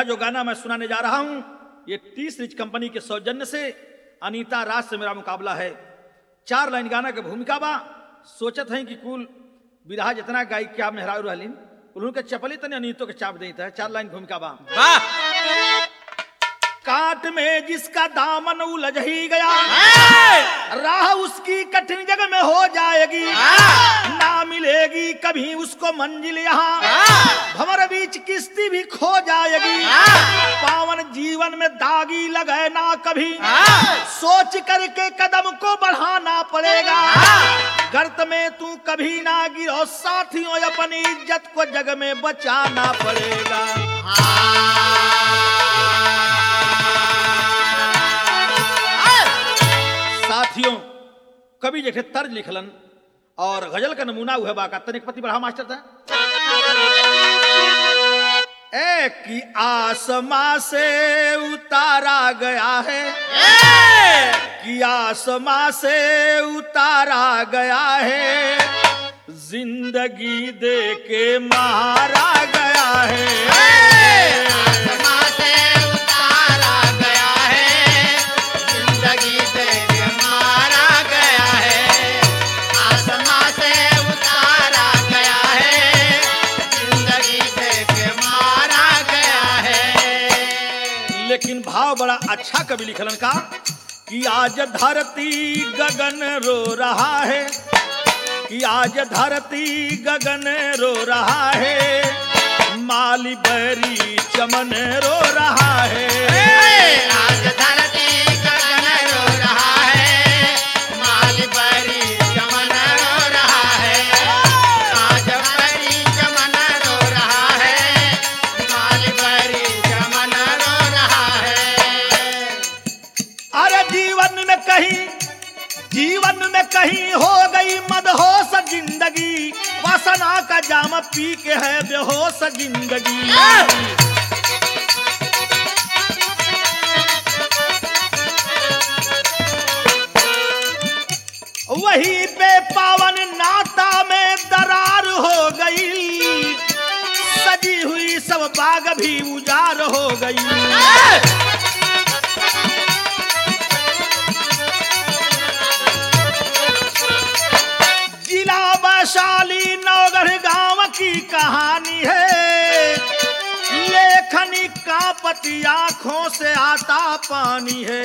यह जो गाना मैं सुनाने जा रहा हूं ये टीस रिच कंपनी के सौजन्य से अनीता राज से मेरा मुकाबला है चार लाइन गाना के भूमिका बा सोचत हैं कि कुल विरहा जितना गायक क्या मेहरारू रहलीन उन्होंने चपली तने अनीतो के चाप देता है चार लाइन भूमिका बा वाह काट में जिसका दामन उलझ ही गया राह उसकी कठिन जगह में हो जाएगी ना मिलेगी कभी उसको मंजिल यहाँ भंवर बीच किस्ती भी खो जाएगी पावन जीवन में दागी लगे ना कभी सोच करके कदम को बढ़ाना पड़ेगा गर्त में तू कभी ना गिरो साथियों अपनी इज्जत को जग में बचाना पड़ेगा साथियों कवि जेठे तर्ज लिखलन और गजल का नमूना हुआ बाका तनिक पति बढ़ा मास्टर था ए कि आसमां से उतारा गया है कि आसमां से उतारा गया है जिंदगी दे के मारा गया है आसमां से उतारा गया है जिंदगी से के मारा गया है आसमां से उतारा गया है जिंदगी से के मारा गया है लेकिन भाव बड़ा अच्छा कवि लिखलन का कि आज धरती गगन रो रहा है कि आज धरती गगन रो रहा है माली बैरी चमन रो रहा है आज धरती गगन रो रहा है माल बरी चमन रो रहा है आज बरी चमन रो रहा है माल बरी चमन रो रहा है अरे जीवन में कहीं जीवन में कहीं हो गई मदहोश जिंदगी वासना का जाम पी के है बेहोश जिंदगी वही पे पावन नाता में दरार हो गई सजी हुई सब बाग भी उजार हो गई जिला वैशाली नौगढ़ गांव की कहानी है लेखनी का पति आंखों से आता पानी है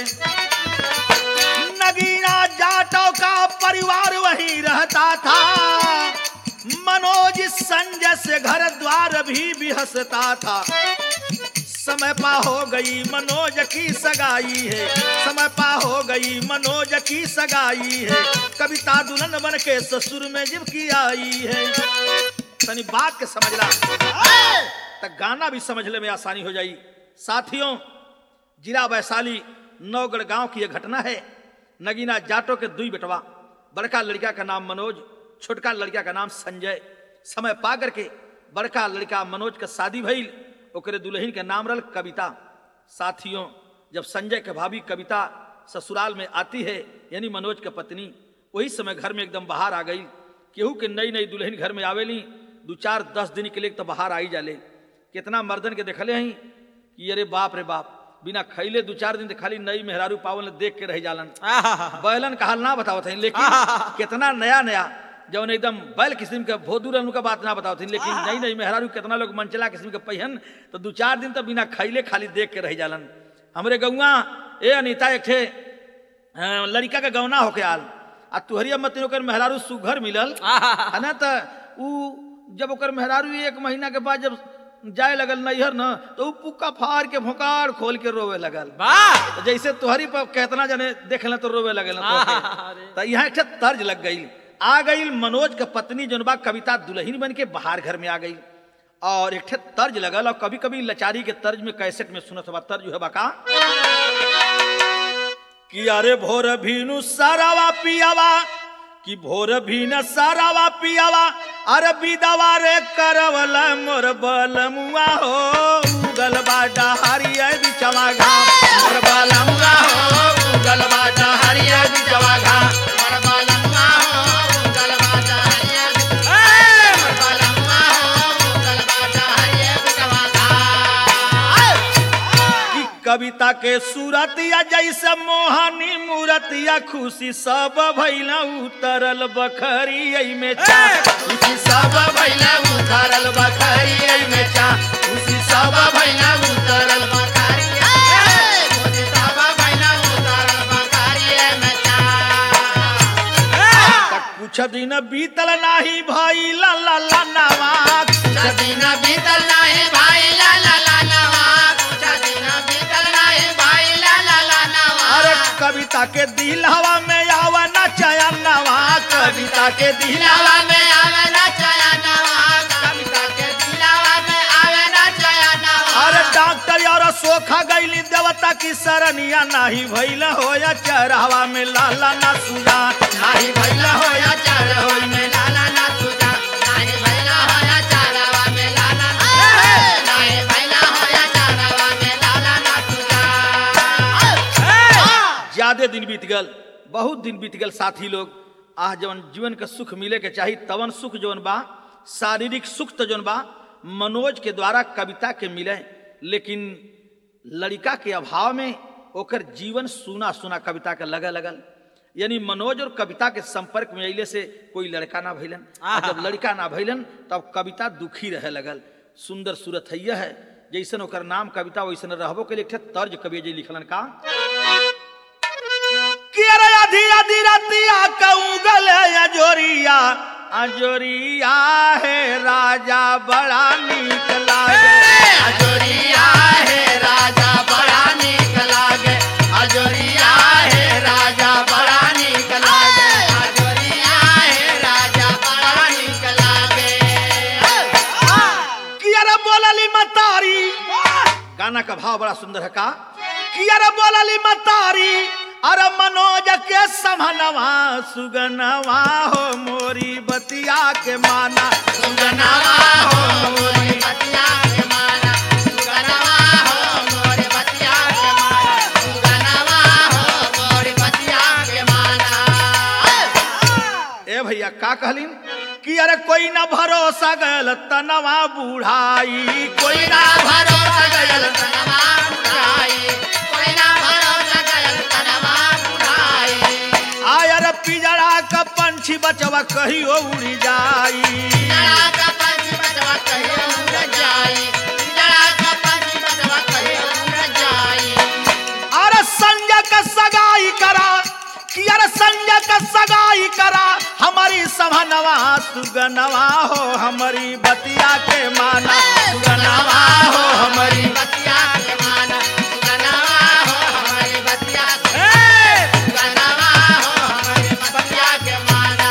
नगीना जाटों का परिवार वहीं रहता था मनोज संजय से घर द्वार भी बिहसता था समय पा हो गई मनोज की सगाई है समय पा हो गई मनोज की सगाई है कविता दुल्हन बन के ससुर में जब की आई है तनी बात के समझला तक गाना भी समझने में आसानी हो जाई साथियों जिला वैशाली नौगढ़ गांव की यह घटना है नगीना जाटो के दुई बेटवा बड़का लड़का का नाम मनोज छोटका लड़का का नाम संजय समय पा करके बड़का लड़का मनोज का शादी भइल ओकरे दुल्हन के नाम रल कविता साथियों जब संजय के भाभी कविता ससुराल में आती है यानी मनोज के पत्नी वही समय घर में एकदम बाहर आ गई केहू के नई नई दुल्हन घर में आवेली दू चार दस दिन के लिए तो बाहर आई जाले कितना मर्दन के देखले हैं कि अरे बाप रे बाप बिना खैले दू चार दिन तो खाली नई मेहरारू पावन देख के रह जालन बैलन का हाल ना बतावत हैं लेकिन कितना नया नया जौन एकदम बैल किस्म के भोदू रहनु का बात ना बतावत हैं लेकिन नई नई मेहरारू कितना लोग मनचला किस्म के पहिन तो दू चार दिन तो बिना खैले खाली देख के रह जालन हमरे गौआ ए अनीता एक ठे अ, लड़का के गौना होके आल आ तुहरिया मत ओकर मेहरारू सुघर मिलल है ना तो ऊ जब ओकर मेहरारू एक महीना के बाद जब जाए लगल नैहर न तो ऊ पुक्का फाड़ के भोकाड़ खोल के रोवे लगल वाह तो जैसे तुहरी पर केतना जने देखल तो रोवे लगल तो यहाँ एक ठे तर्ज लग गई आ गई मनोज के पत्नी जोन बा कविता दुल्हन बन के बाहर घर में आ गई और एक ठे तर्ज लगल और कभी कभी लचारी के तर्ज में कैसेट में सुनत बा तर्ज है बका कि अरे भोर भीनु सारावा पियावा कि भोर भीन सारावा पियावा अरे विदवा रे करवल मोर बलमुआ हो उगल बाटा हरिया बिचवा घाम मोर बलमुआ हो उगल बाटा हरिया बिचवा घाम मरबलम्मा हो गलबाजा हरिया मरबलम्मा हो गलबाजा हरिया बिचवा कविता के सूरतिया जैसे मोहनी मूरतिया खुशी सब भैला उतरल बखरी में चा उसी सब भैला उतरल बखरी में चा उसी सब भैला उतरल बखरी उसी सब भैला उतरल बखरी में चा त कुछ दिन बीतल नाही भैला ला ला नवा दिन बीतल नहीं भाई ला ला ला नवा कुछ दिन बीतल नहीं भाई ला ला ला नवा अरे कविता के दिल हवा में आवा ना चया नवा कविता के दिल दिलावा में आवे ना चया नवा कविता के दिलावा में आवे ना चया नवा अरे डॉक्टर और सोखा गईली देवता की सरनिया नाही भैला होया चरहवा में लाला ना सुजा नाही भैला होया चार होई में लाला ना तुझा नाही भैला होया चारवा में लाला ना नाही भैला होया चारवा में लाला ना तुझा ज्यादा दिन बीत गल बहुत दिन बीत गल साथी लोग आह जवन जीवन के सुख मिले के चाही तवन सुख जवन बा शारीरिक सुख तो जवन बा मनोज के द्वारा कविता के मिले लेकिन लड़का के अभाव में ओकर जीवन सुना सुना कविता के लगे लगल यानी मनोज और कविता के संपर्क में अले से कोई लड़का ना भैलन आ जब लड़का ना भैलन तब कविता दुखी रहे लगल सुंदर सूरत है है जैसन ओकर नाम कविता वैसन रहबो के लिए एक ठे तर्ज कवि जी लिखलन का कि अरे आधी आधी रतिया कहूँ गले अजोरिया अजोरिया है राजा बड़ा नीक लागे अजोरिया है राजा बड़ा नीक लागे अजोरिया है राजा बड़ा नीक लागे अजोरिया है राजा बड़ा नीक लागे कि अरे बोलली मतारी गाना का भाव बड़ा सुंदर है का कि अरे बोलली मतारी अरे मनोज के समनवा सुगनवा हो मोरी बतिया के माना सुगनवा हो मोरी बतिया के माना सुगनवा हो मोरी बतिया के माना सुगनवा हो मोरी बतिया के माना ए भैया का कहलिन कि अरे कोई ना भरोसा गल तनवा बुढ़ाई कोई ना भरोसा गयल तनवा बुढ़ाई कोई ना भरोसा गयल तनवा बुढ़ाई आयर पिजड़ा का पंछी बचवा कहियो उड़ी जाई जड़ा का पंछी बचवा कहियो उड़ जाई जड़ा का पंछी बचवा कहियो उड़ जाई अरे संजय का सगाई करा कि अरे संजय का सगाई करा हमारी समनवा सुगनवा हो हमारी बतिया के माना सुगनवा हो हमारी बतिया के माना सुगनवा हो हमारी बतिया के सुगनवा हो हमारी बतिया के माना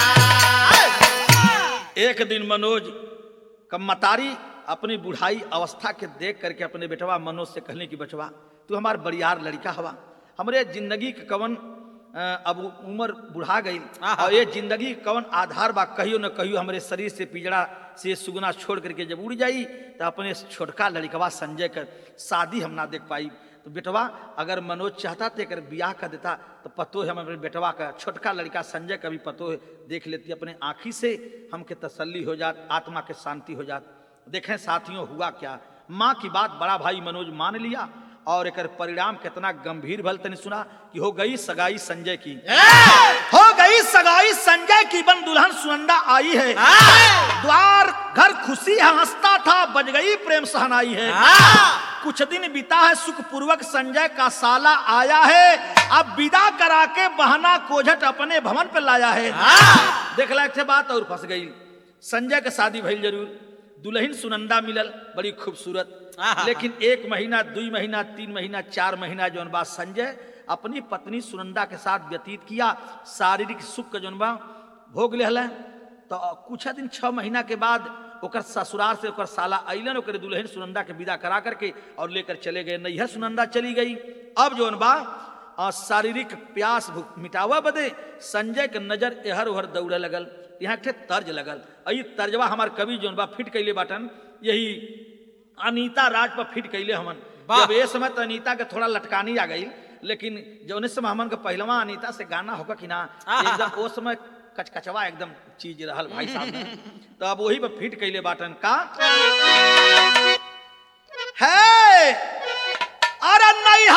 एक दिन मनोज कम्मतारी अपनी बुढ़ाई अवस्था के देख करके अपने बेटवा मनोज से कहने की बचवा तू हमार बड़ियार लड़का हवा हमरे जिंदगी के कवन अ, अब उम्र बुढ़ा गई और ये जिंदगी के कवन आधार बा कहियो न कहियो हमरे शरीर से पिजड़ा से सुगना छोड़ करके जब उड़ जाई तो अपने छोटका लड़कवा संजय कर शादी हम ना देख पाई तो बेटवा अगर मनोज चाहता तो एक ब्याह कर देता तो पतो है हम अपने बेटवा का छोटका लड़का संजय का भी पतो है देख लेती अपने आँखी से हमके तसल्ली हो जात आत्मा के शांति हो जात देखें साथियों हुआ क्या माँ की बात बड़ा भाई मनोज मान लिया और एक परिणाम कितना गंभीर भल तनी सुना कि हो गई सगाई संजय की हो गई सगाई संजय की बन दुल्हन सुनंदा आई है द्वार घर खुशी है हंसता था बज गई प्रेम सहनाई है कुछ दिन बीता है सुख पूर्वक संजय का साला आया है अब विदा करा के बहना कोझट अपने भवन पे लाया है देख लायक थे बात और फंस गई संजय के शादी भइल जरूर दुल्हन सुनंदा मिलल बड़ी खूबसूरत लेकिन एक महीना दुई महीना तीन महीना चार महीना जौन बा संजय अपनी पत्नी सुनंदा के साथ व्यतीत किया शारीरिक सुख के जौन बा भोग ले तो कुछ दिन छह महीना के बाद ओकर ससुराल से ओकर साला अइलन ओकर दुल्हन सुनंदा के विदा करा करके और लेकर चले गए नैहर सुनंदा चली गई अब जौन बा आ, शारीरिक प्यास भूख मिटावा बदे संजय के नजर एहर ओहर दौड़े लगल यहाँ के तर्ज लगल अई तर्जवा हमार कवि जौन बा फिट कैले बाटन यही अनीता राज पर फिट कैले हमन जब ये समय तो अनीता के थोड़ा लटकानी आ गई लेकिन जौने समय हमन के पहलवा अनीता से गाना होगा कि ना एकदम वो समय कचकचवा एकदम चीज रहल भाई साहब ने। तो अब वही पर फिट कैले बाटन का है अरे नहीं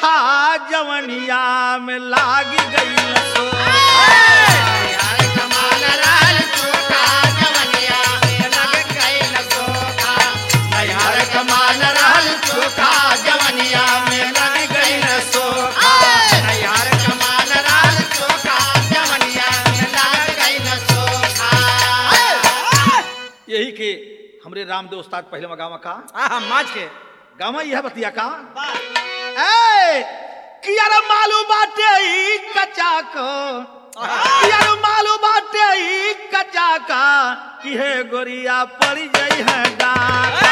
चोखा जवनिया में लाग गई सो यार कमाल रहल चोखा जवनिया में लग गइल सोखा यार कमाल रहल चोखा जवनिया में लग गइल सोखा यार कमाल रहल चोखा जवनिया में लग गइल सोखा यही के हमरे रामदेव उस्ताद पहले में गावा का आहा माज के गावा यह बतिया का ए कि यार मालू बाटे ई कच्चा को कि यार मालू बाटे ई कच्चा का कि हे गोरिया पड़ जाई है डाका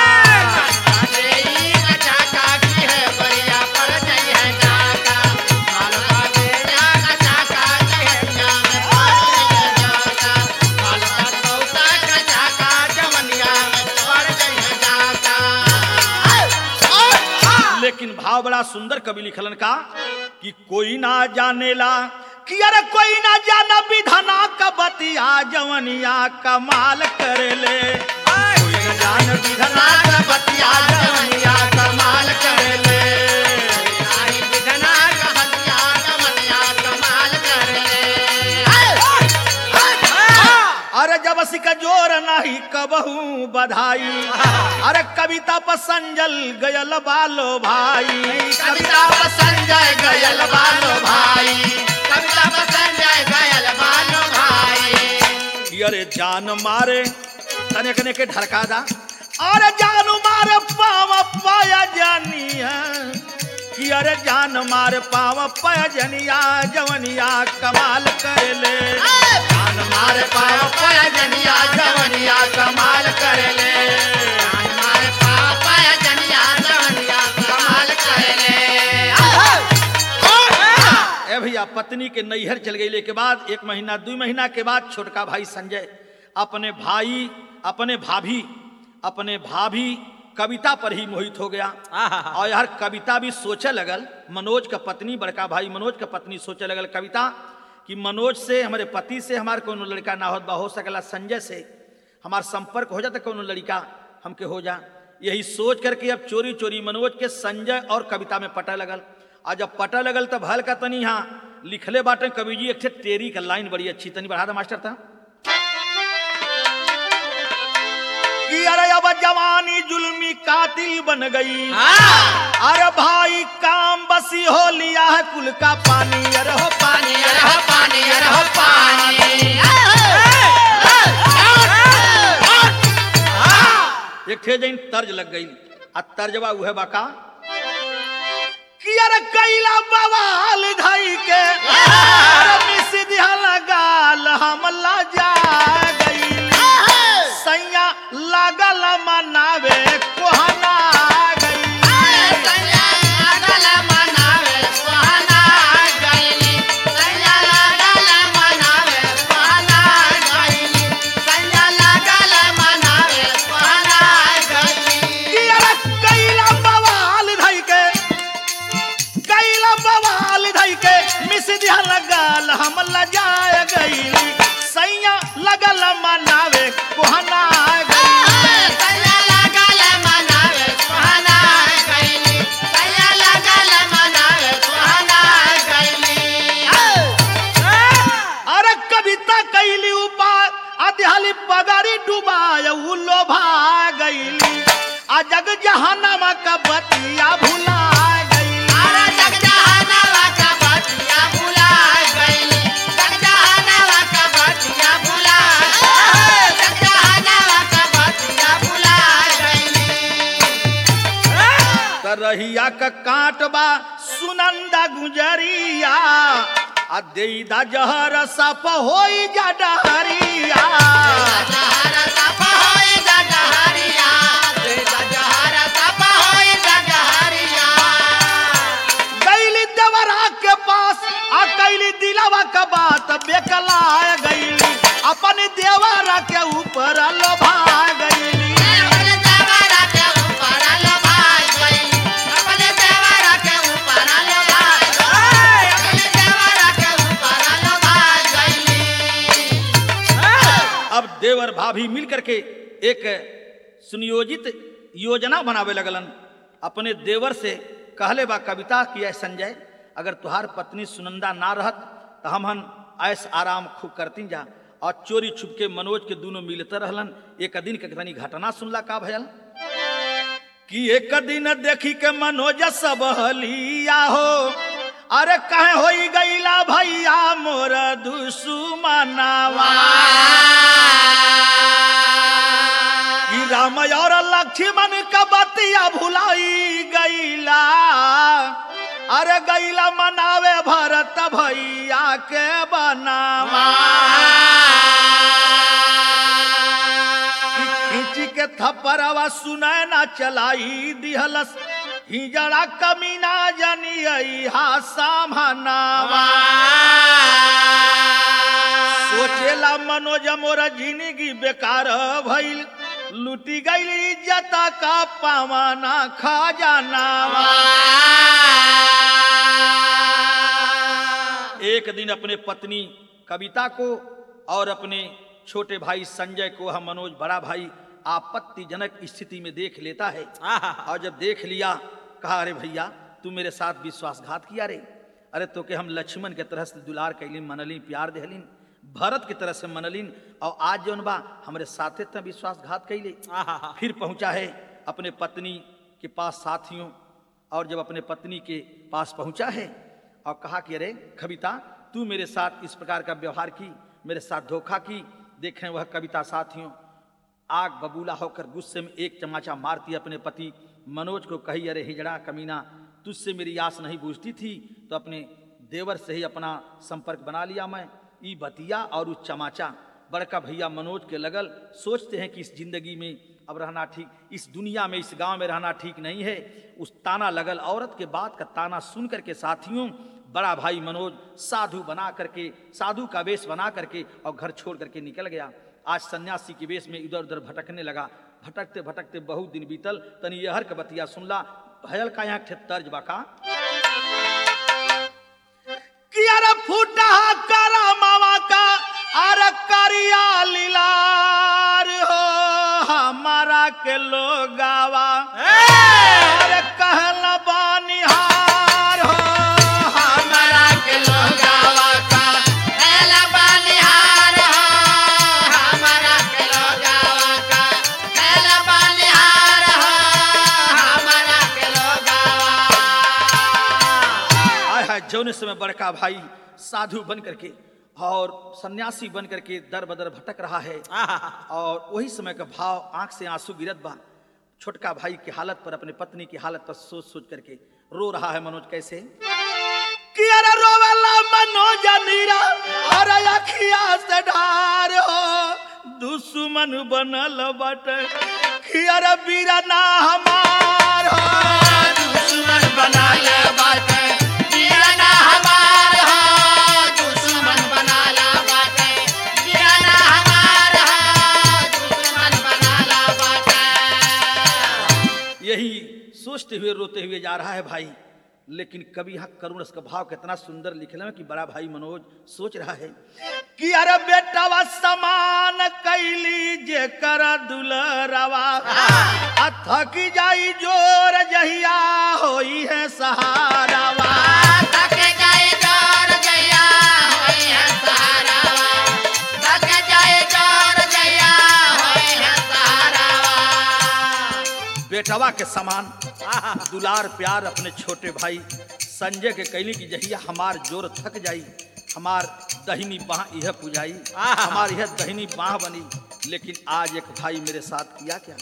लेकिन भाव बड़ा सुंदर कवि लिखलन का कि कोई ना जानेला कि अरे कोई ना जाना विधना का बतिया जवनिया कमाल करेले कोई ना जान विधना का बतिया जवनिया कमाल करेले अरे जब सिका जोर नहीं कबहू बधाई अरे कविता पर संजल गयल बालो भाई कविता संजय गयल बालो भाई कविता संजय गयल बालो भाई कि अरे जान मारे तने कने के ढरका दा अरे जान मारे पाव पाया जानिया कि अरे जान मारे पाव पाया जनिया जवनिया कमाल करेले जान मारे पाव पाया जनिया जवनिया कमाल करेले जान मारे पाव पाया जनिया जवनिया कमाल करेले ए भैया पत्नी के नैहर चल गई के बाद एक महीना दो महीना के बाद छोटका भाई संजय अपने भाई अपने भाभी अपने भाभी कविता पर ही मोहित हो गया आहा। और यार कविता भी सोचे लगल मनोज का पत्नी बड़का भाई मनोज का पत्नी सोचे लगल कविता कि मनोज से हमारे पति से हमारे कोनो लड़का ना होत बा हो सकला संजय से हमार संपर्क हो जाता कोनो लड़का हमके हो जा यही सोच करके अब चोरी चोरी मनोज के संजय और कविता में पटा लगल और जब पटा लगल तब हल का तनी यहाँ लिखले बाटे कवि जी एक ठे तेरी का लाइन बड़ी अच्छी तनी बढ़ा दे मास्टर था कि अरे अब जवानी जुल्मी कातिल बन गई अरे भाई काम बसी हो लिया है कुल का पानी अरे हो पानी अरह पानी अरह पानी एक ठे जैन तर्ज लग गई आ तर्जवा उहे बाका कि अरे कैला बवाल धई के अरे मिस दिहला गाल हम जा गई सैया लागल मनावे कोहना गई सैया लागल मनावे सुहाना गइली सैया लागल मनावे सुहाना गइली सैया लागल मनावे सुहाना गइली कि अरे कैला बवाल धई के कैला बवाल धई के मिस दिहला गाल हम जा गई सैया लगल मनावे कोहना गई सैया लागल मनावे सुहाना गइली सैया लागल मनावे सुहाना गइली अरे कविता कैली उपाय अध्याली पगारी डुबाय उ लोभा गईली आ जग जहानमा का बतिया भुला गई अरे जग जहानवा का बतिया भुला गइली जग जहानवा का बतिया भुला जग जहानवा का बतिया भुला गइली तरहिया का काटबा सुनंदा गुजरिया आ देईदा जहर सप होई जा डहरिया जहर सप होई जहरिया जहर सप होई जहरिया गईली देवरा के पास आ कैली दिलावा का बात बेकला गईली अपन देवरा के ऊपर लोभा गईली अपने देवरा के ऊपर लभाई गइली अपने देवरा के ऊपर लभाई अपने देवरा के ऊपर लभाई गइली अब देवर भाभी मिल करके एक सुनियोजित योजना बनावे लगलन अपने देवर से कहले बा कविता की है संजय अगर तुहार पत्नी सुनंदा ना रहत तो हम हन ऐस आराम खूब करती जा और चोरी छुप के मनोज के दोनों मिलते रहलन एक दिन के तनी घटना सुनला का भयल कि एक दिन देखी के मनोज सब हलिया हो अरे कहे होई गईला भैया मोर दुश्मनावा ई राम और लक्ष्मण का बतिया भुलाई गईला अरे गईला मनावे भरत भैया के बनावा खींची के थप्परवा सुने ना चलाई दिहलस हिजड़ा कमीना जनी हा सामनावा सोचेला मनोज मोर जिंदगी बेकार भइल लूटी गईल इज्जत का पावना खजानावा एक दिन अपने पत्नी कविता को और अपने छोटे भाई संजय को हम मनोज बड़ा भाई आपत्तिजनक स्थिति में देख लेता है और जब देख लिया कहा अरे भैया तू मेरे साथ विश्वासघात किया रे अरे तो के हम लक्ष्मण के तरह से दुलार कैलिन मनलिन प्यार देहलिन भरत की तरह से मनलिन और आज जौन बा हमारे साथे त विश्वासघात कैले फिर पहुंचा है अपने पत्नी के पास साथियों और जब अपने पत्नी के पास पहुंचा है और कहा कि अरे कविता तू मेरे साथ इस प्रकार का व्यवहार की मेरे साथ धोखा की देखें वह कविता साथियों आग बबूला होकर गुस्से में एक चमाचा मारती अपने पति मनोज को कही अरे हिजड़ा कमीना तुझसे मेरी आस नहीं बूझती थी तो अपने देवर से ही अपना संपर्क बना लिया मैं ई बतिया और उस चमाचा बड़का भैया मनोज के लगल सोचते हैं कि इस जिंदगी में अब रहना ठीक इस दुनिया में इस गांव में रहना ठीक नहीं है उस ताना लगल औरत के बात का ताना सुन करके साथियों बड़ा भाई मनोज साधु बना करके साधु का वेश बना करके और घर छोड़ करके निकल गया आज सन्यासी के वेश में इधर उधर भटकने लगा भटकते भटकते बहुत दिन बीतल तनी यहर के बतिया सुनला भयल का यहाँ ठे तर्ज बाका कि अरे फूटा करा मामा का अरे करिया लीलार हो हमारा के लोगावा अरे कहला बानिहार हो हमरा के लोगावा का एला बनिहार हो हमरा के लोगावा का एला बनिहार हो हमरा के लोगावा आय हाय जौने समय बड़का भाई साधु बन करके और सन्यासी बन करके दर बदर भटक रहा है और वही समय का भाव आंख से आंसू गिरत बा छोटका भाई की हालत पर अपने पत्नी की हालत पर सोच सोच करके रो रहा है मनोज कैसे कि अरे रोवेला मनोज नीरा अरे अखिया से ढार हो दुश्मन बनल बटे कि अरे बीरना हमार हो दुश्मन बना ले बाटे दीवाना हमार हो दुश्मन बना ला बाटे दीवाना हमार हो दुश्मन बना ला बाटे यही सोचते हुए रोते हुए जा रहा है भाई लेकिन कभी यहाँ करुण का भाव कितना सुंदर लिखल है कि बड़ा भाई मनोज सोच रहा है कि अरे बेटवा समान कैली जे कर दुलरवा थकी जाई जोर जहिया होई है सहारावा थक जाए जोर जया होई है सहारावा थक जाए जोर जया होई है सहारावा बेटवा के समान दुलार प्यार अपने छोटे भाई संजय के कैली की जहिया हमार जोर थक जाई हमार दहिनी बाह यह पुजाई हमार यह दहिनी बाह बनी लेकिन आज एक भाई मेरे साथ किया क्या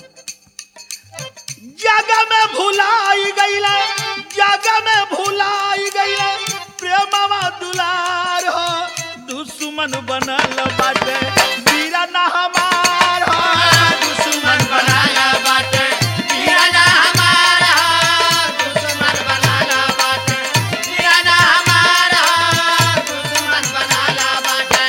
जग में भुलाई गईला जग में भुलाई गईला प्रेमवा दुलार हो दुश्मन बनल बाटे वीरा ना हमार हो दुश्मन बनाला बाटे दीवाना हमार हो दुश्मन बनाला बाटे दीवाना हमार हो दुश्मन बनाला बाटे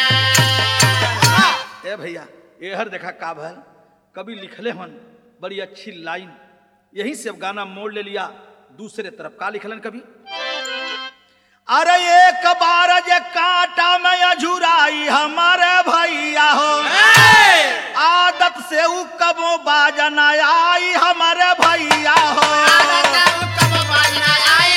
ए भैया एहर देखा का भल कभी लिखले हन बड़ी अच्छी लाइन यहीं से अब गाना मोड़ ले लिया दूसरे तरफ का लिखलन कभी अरे एक बार जे कांटा में अझुराई हमारे भैया हो आदत से उ कबो बाजना आई हमारे भैया हो कब बाजना आई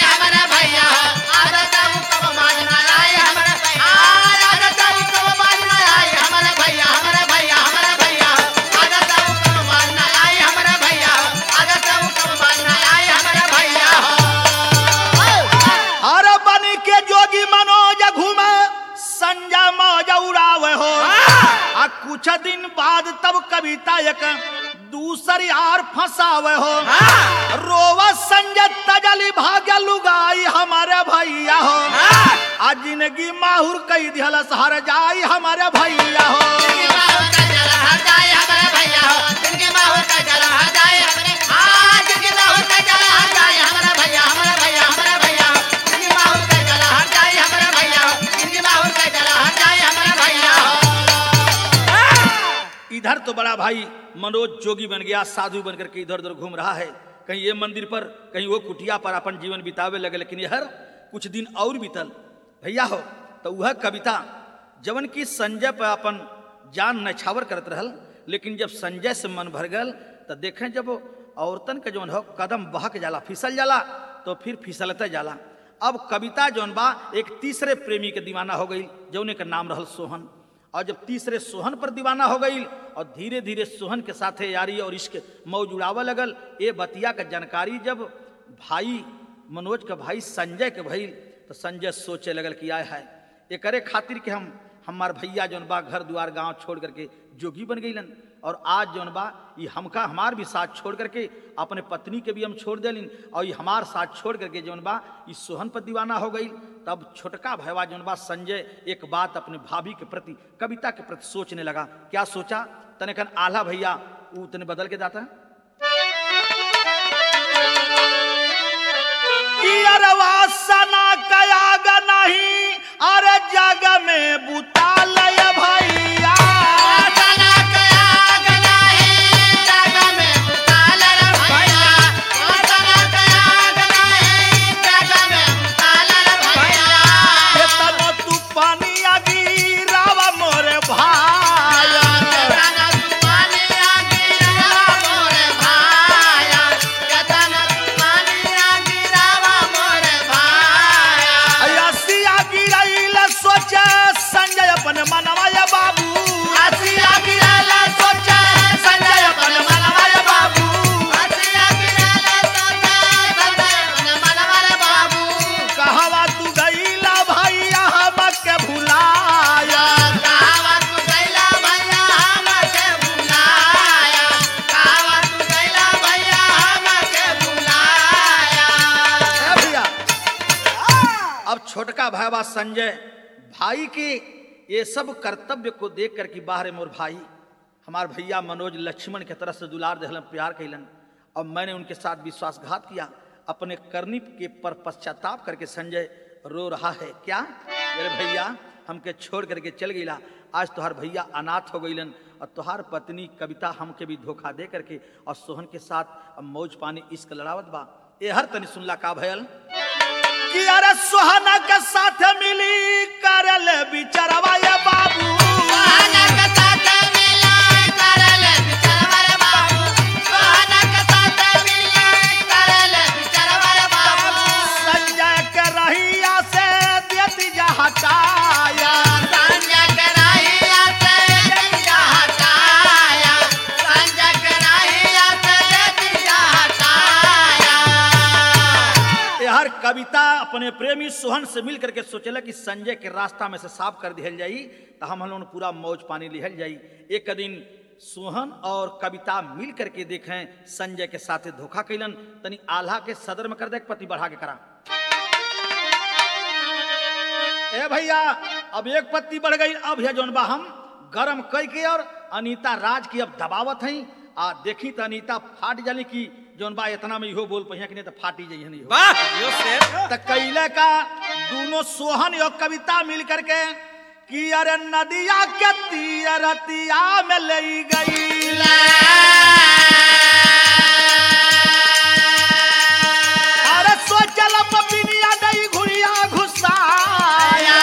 कुछ दिन बाद तब कविता एक दूसरी आर फंसावे हो हाँ रोवा संजय तजली भाग्य लुगाई हमारे भैया हो हाँ आ जिंदगी माहुर कई दिहलस हर जाई हमारे भैया हो जिनकी माहौल का जल हर जाए हमारे भैया हो जिनकी माहौल का जल हर जाए हमारे हाँ जिनकी माहौल का जल हर जाए हमारा भैया हमारा भैया हमारा भैया हो जिनकी माहौल का जल हर जाए हमारा भैया हो जिनकी माहौल का जल हर जाए हमारा भैया हो इधर तो बड़ा भाई मनोज जोगी बन गया साधु बन करके इधर उधर घूम रहा है कहीं ये मंदिर पर कहीं वो कुटिया पर अपन जीवन बितावे लगे लेकिन यह कुछ दिन और बीतल भैया हो तो वह कविता जवन की संजय पर अपन जान नछावर करत रहल लेकिन जब संजय से मन भर गल तो देखें जब वो औरतन के जौन हो कदम बहक जाला फिसल जाला तो फिर फिसलते जाला अब कविता जौन बा एक तीसरे प्रेमी के दीवाना हो गई जौने का नाम रहल सोहन और जब तीसरे सोहन पर दीवाना हो गई और धीरे धीरे सोहन के साथे यारी और इश्क मौज उड़ावे लगल ये बतिया का जानकारी जब भाई मनोज का भाई संजय के भइल तो संजय सोचे लगल कि आय है ये करे खातिर कि हम हमार भैया जौन बा घर द्वार गांव छोड़ करके जोगी बन गईलन और आज जौन बा ये हमका हमार भी साथ छोड़ करके अपने पत्नी के भी हम छोड़ देलिन और ये हमार साथ छोड़ करके जौन बा ये सोहन पर दीवाना हो गई तब छोटका भैया जौन बा संजय एक बात अपने भाभी के प्रति कविता के प्रति सोचने लगा क्या सोचा तने कन आला भैया ऊ तने बदल के जाता कि अरे वासना कयाग नहीं अरे जग में बुता लय भैया आसना कया गला है जग में उताल रे भैया आसना कया गला है जग में उताल रे भैया ये तनो तू पानिया गिरावा मोरे भाया केतना तूफानिया गिरावा मोरे भाया केतना तूफानिया गिरावा मोरे भाया अयसिया गिराइल सोचे संजय अपन मनवा ये बाबू आसिया गिराला सोचा संजय अपन मनवा रे बाबू आसिया गिराला सोचा संजय अपन मनवा रे बाबू कहवा तू गईला भैया हमके भुलाया कावा तू गैला भैया हमके बुलाया कावा तू गैला भैया हमके बुलाया ए भैया अब छोटका भाईवा संजय भाई के ये सब कर्तव्य को देख कर कि बाहर मोर भाई हमार भैया मनोज लक्ष्मण के तरफ से दुलार दहलन प्यार कैलन और मैंने उनके साथ विश्वासघात किया अपने करनी के पर पश्चाताप करके संजय रो रहा है क्या मेरे भैया हमके छोड़ करके चल गईला आज तुहार भैया अनाथ हो गईलन और तुहार पत्नी कविता हमके भी धोखा दे करके और सोहन के साथ अब मौज पानी इश्क लड़ावत बा ए हर तनी सुनला का भयल कि अरे सोहना के साथ मिली करल बिचरवा ये बाबू सोहना के साथ मिला करल बिचरवा रे बाबू सोहना के साथ मिला करल बिचरवा रे बाबू संजय के रहिया से देती जा हटाया संजय के रहिया से दिया हटाया संजय के रहिया से दिया हटाया ये हर कविता अपने प्रेमी सोहन से मिल करके सोचला कि संजय के रास्ता में से साफ कर दिहल जाई तो हम लोग पूरा मौज पानी लिहल जाई एक दिन सोहन और कविता मिल करके देखें संजय के साथे धोखा कैलन तनी आल्हा के सदर में कर दे पति बढ़ा के करा ए भैया अब एक पत्ती बढ़ गई अब है जौन बा हम गरम कई के और अनीता राज की अब दबावत हई आ देखी तो अनीता फाट जाली की जौन बा इतना में इहो बोल पहिया कि नहीं तो फाटी जाइए नहीं वाह यो शेर त कैले का दोनों सोहन और कविता मिल करके कि अरे नदिया के तीर रतिया में ले गई अरे सोचल पपिनिया गई घुड़िया घुसाया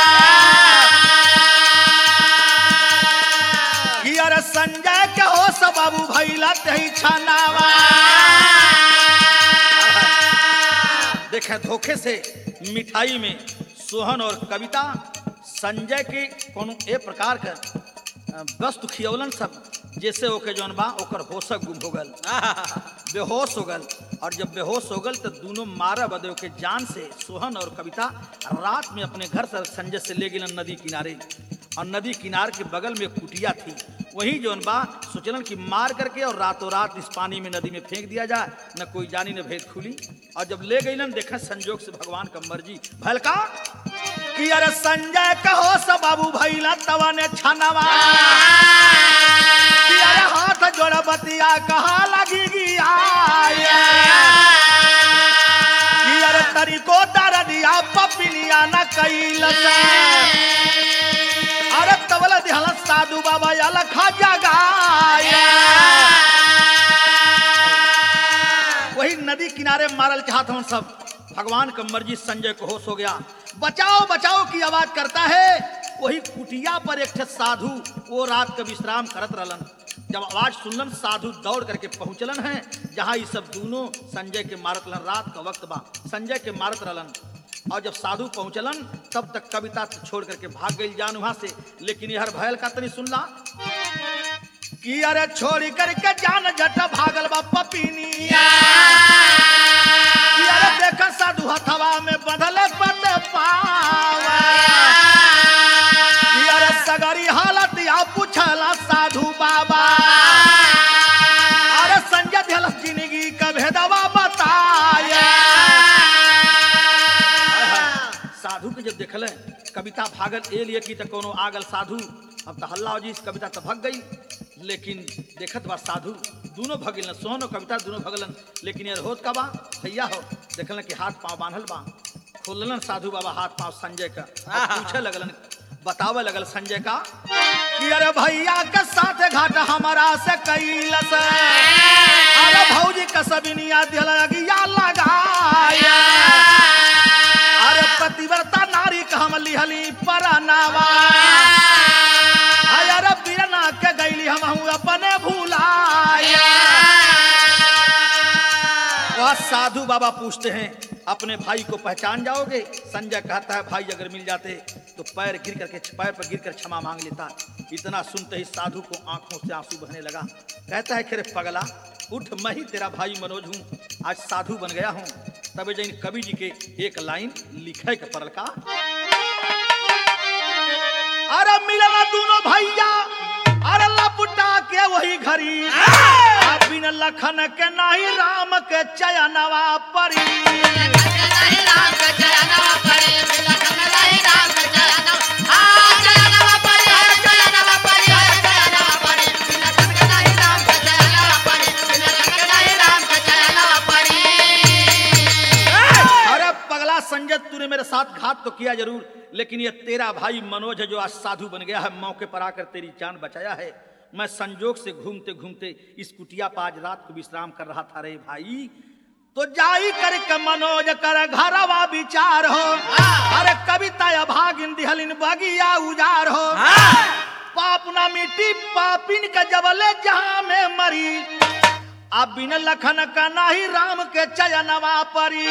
कि अरे संजय के हो सब बाबू भैला तही छनावा देखे धोखे से मिठाई में सोहन और कविता संजय के कोनो ए प्रकार का अ, वस्तु खियौलन सब जैसे ओके जौन बा ओकर होशक गुम हो गल बेहोश हो गल और जब बेहोश हो गल तो दोनों मारा बदे के जान से सोहन और कविता रात में अपने घर से संजय से ले गेलन नदी किनारे और नदी किनार के बगल में एक कुटिया थी वही जोन बा सोचलन कि मार करके और रातों रात इस पानी में नदी में फेंक दिया जाए न कोई जानी न भेद खुली और जब ले गई देखा संजोग से भगवान का मर्जी भलका कि अरे संजय कहो सब बाबू भैला तवा ने छनवा कि अरे हाथ जोड़ बतिया कहा लगी गिया कि अरे तरीको दर दिया पपिनिया न कैल अरे तबला दिहल साधु बाबा याला खा जगाया वही नदी किनारे मारल चाहत हूँ सब भगवान का मर्जी संजय को होश हो गया बचाओ बचाओ की आवाज करता है वही कुटिया पर एक ठे साधु वो रात का विश्राम करत रहलन जब आवाज सुनलन साधु दौड़ करके पहुंचलन है जहाँ ये सब दोनों संजय के मारत रहलन रात का वक्त बा संजय के मारत रहलन और जब साधु पहुंचलन तब तक कविता छोड़ करके भाग गई जान वहां से लेकिन यह भयल का तनी सुनला कि अरे छोड़ी करके जान जट भागल बा पपीनिया कि अरे देख साधु हथवा में बदल पत पावा कि अरे सगरी हालत या पूछला साधु बाबा अरे संजय दिहल जिंदगी का भेदवा बताया साधु के जब देखल कविता भागल ए लिए की तो कोनो आगल साधु अब तो हल्ला हो जी कविता तो भग गई लेकिन देखत बा साधु दोनों भगिलन सोहन और कविता दोनों भगलन लेकिन यार होत का बा भैया हो देखलन कि हाथ पांव बांधल बा खोललन साधु बाबा हाथ पांव संजय का और पूछे लगलन बतावे लगल संजय का कि अरे भैया के साथ घाट हमारा से कैलस अरे भौजी कसबिनिया दिल अगिया लगाया अरे पतिव्रता नारी का हम लिहली परनावा अरे बीरना के गैली हम हूँ अपने भूलाया वह साधु बाबा पूछते हैं अपने भाई को पहचान जाओगे संजय कहता है भाई अगर मिल जाते तो पैर गिर करके पैर पर गिर कर क्षमा मांग लेता इतना सुनते ही साधु को आंखों से आंसू बहने लगा कहता है खेरे पगला उठ मैं ही तेरा भाई मनोज हूँ आज साधु बन गया हूँ तबे जैन कवि जी के एक लाइन लिखे के पड़ल का अरे मिलना दोनों भैया अरे लपटा के वही घरी आ बिन लखन के नहीं राम के चयनवा परी अरे पगला संजय तूने मेरे साथ घात तो किया जरूर लेकिन ये तेरा भाई मनोज है जो आज साधु बन गया है मौके पर आकर तेरी जान बचाया है मैं संजोग से घूमते घूमते इस कुटिया पर आज रात को विश्राम कर रहा था रे भाई तो जाई कर के मनोज कर घरवा विचार हो अरे कविता भागिन दिहलिन बगिया उजार हो पाप ना मिट्टी पापिन का जबले जहां में मरी अब बिन लखन का नाही राम के चयनवा परी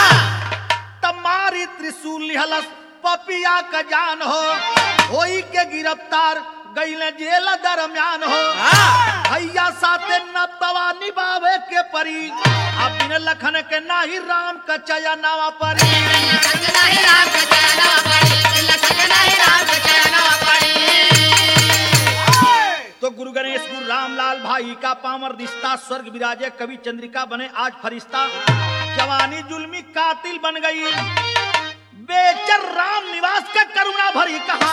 तमारी त्रिशूल लिहलस पपिया का जान हो होई के गिरफ्तार गईले जेल दरमियान हो भैया साथे नतवा निभावे के परी अब बिन लखन के नाही राम का चयनवा परी तो गुरु गणेश गुरु रामलाल भाई का पामर रिश्ता स्वर्ग विराजे कवि चंद्रिका बने आज फरिश्ता जवानी जुल्मी कातिल बन गई बेचर राम निवास का करुणा भरी कहा